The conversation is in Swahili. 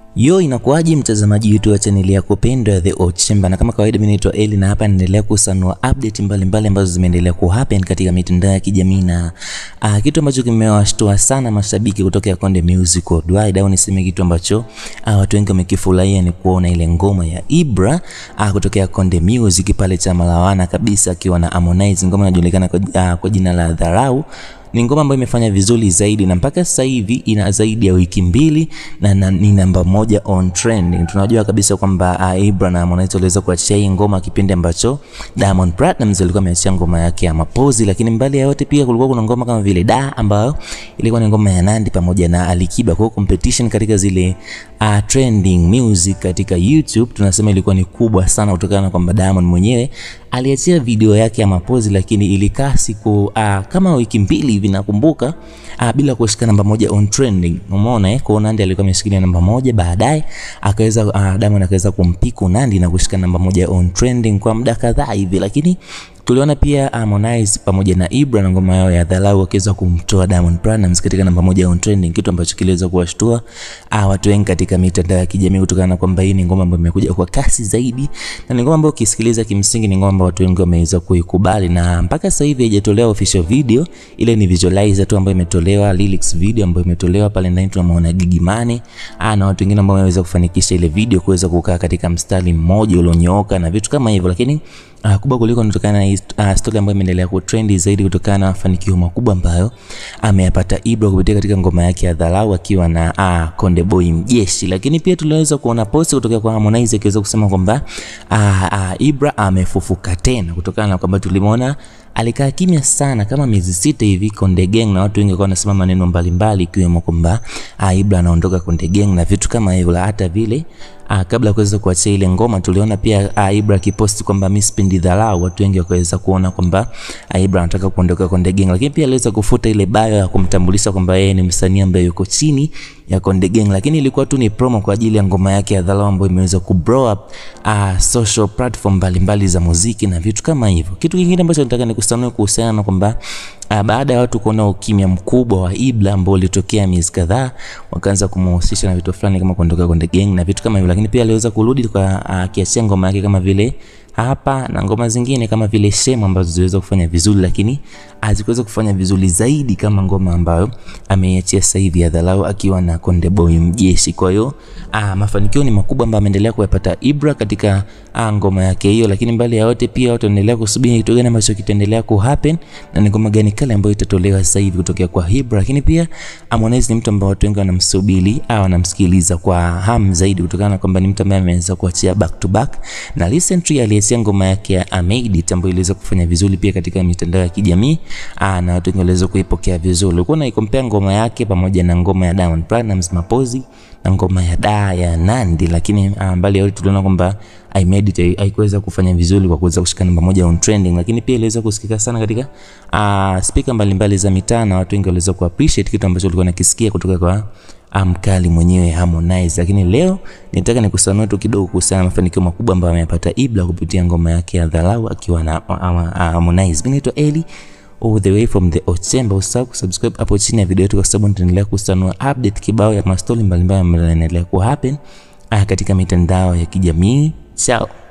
Yo, inakuwaje mtazamaji wetu wa chaneli yako pendwa ya The Old Chamber, na kama kawaida, mimi naitwa Eli na hapa naendelea kusanua update mbalimbali ambazo zimeendelea kuhappen katika mitandao ya kijamii na uh, kitu ambacho kimewashtua sana mashabiki kutoka Konde Music Worldwide, au niseme kitu ambacho uh, watu wengi wamekifurahia ni kuona ile ngoma ya Ibra uh, kutokea Konde Music pale cha Malawana kabisa akiwa na Harmonize, ngoma inajulikana kwa, uh, kwa jina la Dharau ni ngoma ambayo imefanya vizuri zaidi na mpaka sasa hivi ina zaidi ya wiki mbili na, na ni namba moja on trending. Tunajua kabisa kwamba uh, Ibra na Harmonize waliweza kuachia hii ngoma kipindi ambacho Diamond Platnumz alikuwa ameachia ngoma yake ya Mapozi, lakini mbali ya yote pia kulikuwa kuna ngoma kama vile Da ambayo ilikuwa ni ngoma ya Nandi pamoja na Alikiba. Kwa competition katika zile uh, trending music katika YouTube tunasema ilikuwa ni kubwa sana kutokana na kwamba Diamond mwenyewe aliachia video yake ya Mapozi, lakini ilikaa siku uh, kama wiki mbili hivi nakumbuka, uh, bila kushika namba moja on trending. Umeona eh, kwa Nandi alikuwa ameshikilia namba moja, baadaye akaweza uh, Diamond akaweza kumpiku Nandi na kushika namba moja on trending kwa muda kadhaa hivi, lakini tuliona pia Harmonize pamoja na Ibra na ngoma yao ya Dharau wakiweza kumtoa Diamond Platnumz katika namba moja on trending, kitu ambacho kiliweza kuwashtua uh, watu wengi katika mitandao ya kijamii kutokana na kwamba hii ni ngoma ambayo imekuja kwa kasi zaidi na ni ngoma ambayo ukisikiliza kimsingi ni ngoma ambayo watu wengi wameweza kuikubali, na mpaka sasa hivi haijatolewa official video, ile ni visualizer tu ambayo imetolewa, lyrics video ambayo imetolewa pale ndani. Tunamuona Gigy Money ah, na watu wengine ambao wameweza kufanikisha ile video kuweza kukaa katika mstari mmoja ulionyooka na vitu kama hivyo, lakini Uh, kubwa kuliko kutokana na uh, story ambayo imeendelea kutrendi zaidi kutokana na mafanikio makubwa ambayo ameyapata Ibra kupitia katika ngoma yake ya Dharau akiwa na uh, Konde Boy Mjeshi. Lakini pia tuliweza kuona post kutoka kwa Harmonize akiweza kusema kwamba uh, uh, Ibra amefufuka tena kutokana na kwamba tulimwona alikaa kimya sana kama miezi sita hivi Konde Gang, na watu wengi walikuwa wanasema maneno mbalimbali ikiwemo kwamba Ibra anaondoka Konde Gang na vitu kama hivyo. Hata vile ah, kabla ya kuweza kuachia ile ngoma tuliona pia ah, Ibra akiposti kwamba mimi sipendi dharau. Watu wengi wakaweza kuona kwamba Ibra anataka kuondoka Konde Gang, lakini pia aliweza kufuta ile bio ya kumtambulisha kwamba yeye ni msanii ambaye yuko chini ya Konde Gang, lakini ilikuwa tu ni promo kwa ajili ya ngoma yake ya Dharau ambayo imeweza ku blow up uh, social platform mbalimbali za muziki na vitu kama hivyo. Kitu kingine ambacho nataka nikusanue kuhusiana na kwamba uh, baada ya watu kuona ukimya mkubwa wa Ibra ambao ulitokea miezi kadhaa, wakaanza kumhusisha na vitu fulani kama kuondoka Konde Gang na vitu kama hivyo, lakini pia aliweza kurudi kwa uh, kiachia ngoma yake kama vile hapa na ngoma zingine kama vile Shame ambazo ziliweza kufanya vizuri, lakini hazikuweza kufanya vizuri zaidi kama ngoma ambayo ameiachia sasa hivi ya Dharau akiwa na Konde Boy Mjeshi. Kwa hiyo ah, mafanikio ni makubwa ambayo ameendelea kuyapata Ibra katika ah, ngoma yake hiyo, lakini mbali ya yote pia watu wanaendelea kusubiri kitu gani ambacho kitaendelea ku happen na ni ngoma gani kale ambayo itatolewa sasa hivi kutokea kwa Ibra. Lakini pia Harmonize ni mtu ambaye watu wengi wanamsubiri au wanamsikiliza kwa hamu zaidi kutokana na kwamba ni mtu ambaye ameweza kuachia back to back na recently aliachia ngoma yake ya Amazed ambayo iliweza kufanya vizuri pia katika mitandao ya kijamii ah, na watu wengi waliweza kuipokea vizuri. Ulikuwa unaikompea ngoma yake pamoja na ngoma ya Diamond Platnumz Mapozi na ngoma ya Da ya Nandi, lakini ah, mbali ya yote tuliona kwamba I made it haikuweza kufanya vizuri kwa kuweza kushika namba moja on trending, lakini pia iliweza kusikika sana katika uh, speaker mbalimbali za mitaa na watu wengi waliweza ku appreciate kitu ambacho walikuwa nakisikia kutoka kwa mkali mwenyewe Harmonize. Lakini leo nitaka nikusanue tu kidogo kuhusiana na mafanikio makubwa ambayo ameyapata Ibra kupitia ngoma yake ya Dharau akiwa na Harmonize. Mimi naitwa Eli all the way from the Old Chamber. Usisahau kusubscribe hapo chini ya video yetu, kwa sababu nitaendelea kusanua update kibao ya mastori mbalimbali ambayo yanaendelea ku happen katika mitandao ya kijamii. Ciao.